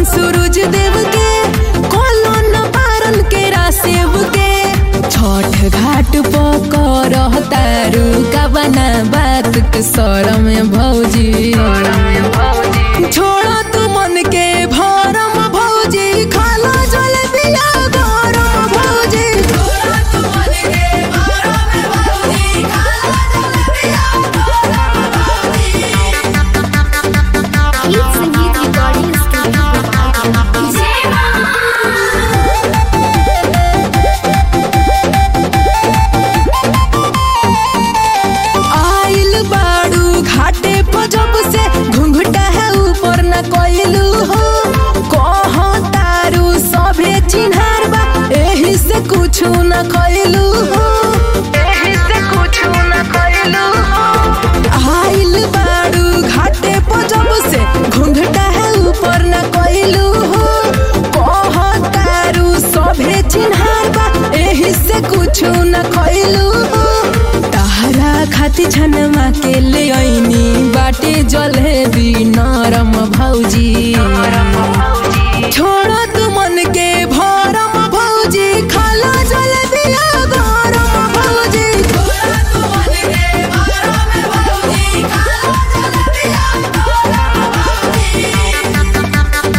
सूरज देव के कोलो न पारन के रासेव के छठ घाट पकर तारू का बना बात के सर में भौजी छोड़ा तू मन के भरम भौजी खाला जल बिया गरम भौजी छोड़ा तू मन के भरम भौजी खाला जल बिया गीत संगीत रिकॉर्डिंग स्टूडियो आइल बाड़ू घाटे पर जब से घुंघटा है ऊपर न कोइलू हो कह तारू सभे चिन्हार बा एही से कुछ न कोइलू हो एही से कुछ न कोइलू हो आइल बाड़ू घाटे पर जब से घुंघटा है ऊपर न कोइलू हो कह तारू सभे चिन्हार बा एही से कुछ न कोइलू हो तहरा खाती छनमा के ले ऐनी बाटे जलेबी नरम भौजी छोड़ तू मन के भरम भौजी खाला जलेबिया गरम भौजी छोड़ तू मन के भरम भौजी खाला जलेबिया गरम भौजी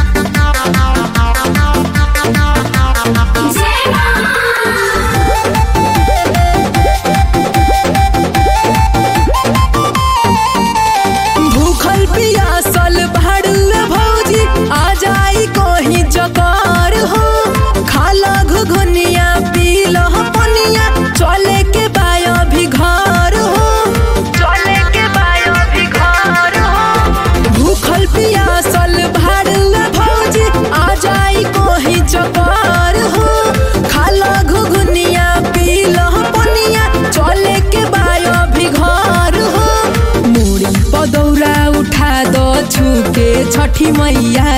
भूखल पियासल भाड़ुए भौजी आ जाई कहीं जकार हो खाला घुघुनिया पीला पनिया चले के बाया भी घर हो चले के बाया भी घर हो भूखल पियासल भाड़ुए भौजी आ जाई कहीं जकार हो खाला घुघुनिया पीला पनिया चले के बाया भी घर हो मुड़ी पदौरा उठा दो छुके छठी मैया